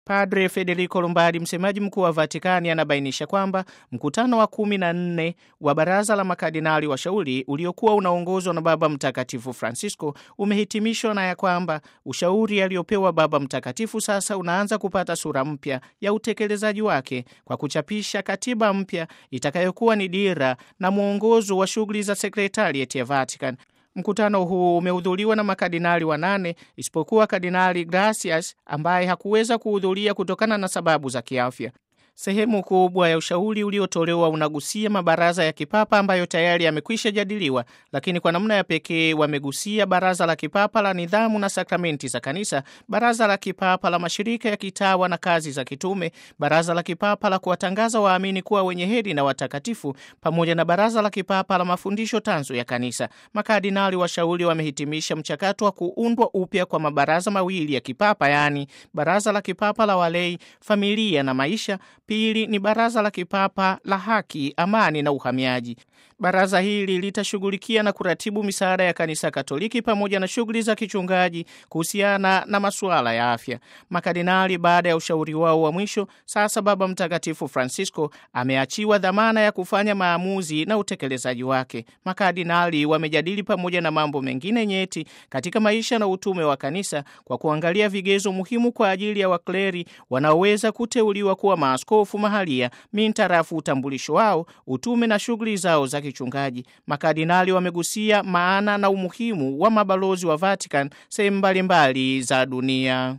Padre Federico Lombardi, msemaji mkuu wa Vatikani, anabainisha kwamba mkutano wa kumi na nne wa baraza la makardinali washauri uliokuwa unaongozwa na Baba Mtakatifu Francisco umehitimishwa na ya kwamba ushauri aliopewa Baba Mtakatifu sasa unaanza kupata sura mpya ya utekelezaji wake kwa kuchapisha katiba mpya itakayokuwa ni dira na mwongozo wa shughuli za sekretarieti ya Vatican. Mkutano huu umehudhuriwa na makardinali wanane isipokuwa Kardinali Gracias ambaye hakuweza kuhudhuria kutokana na sababu za kiafya. Sehemu kubwa ya ushauri uliotolewa unagusia mabaraza ya kipapa ambayo tayari yamekwisha jadiliwa, lakini kwa namna ya pekee wamegusia baraza la kipapa la nidhamu na sakramenti za kanisa, baraza la kipapa la mashirika ya kitawa na kazi za kitume, baraza la kipapa la kuwatangaza waamini kuwa wenye heri na watakatifu, pamoja na baraza la kipapa la mafundisho tanzu ya kanisa. Makardinali washauri wamehitimisha mchakato wa kuundwa upya kwa mabaraza mawili ya kipapa, yaani baraza la kipapa la walei, familia na maisha Pili ni baraza la kipapa la haki, amani na uhamiaji. Baraza hili litashughulikia na kuratibu misaada ya kanisa Katoliki pamoja na shughuli za kichungaji kuhusiana na masuala ya afya. Makardinali baada ya ushauri wao wa mwisho, sasa Baba Mtakatifu Francisco ameachiwa dhamana ya kufanya maamuzi na utekelezaji wake. Makardinali wamejadili pamoja na mambo mengine nyeti katika maisha na utume wa kanisa kwa kuangalia vigezo muhimu kwa ajili ya wakleri wanaoweza kuteuliwa kuwa maaskofu mahalia mintarafu utambulisho wao, utume na shughuli zao za kichungaji. Makardinali wamegusia maana na umuhimu wa mabalozi wa Vatican sehemu mbalimbali za dunia.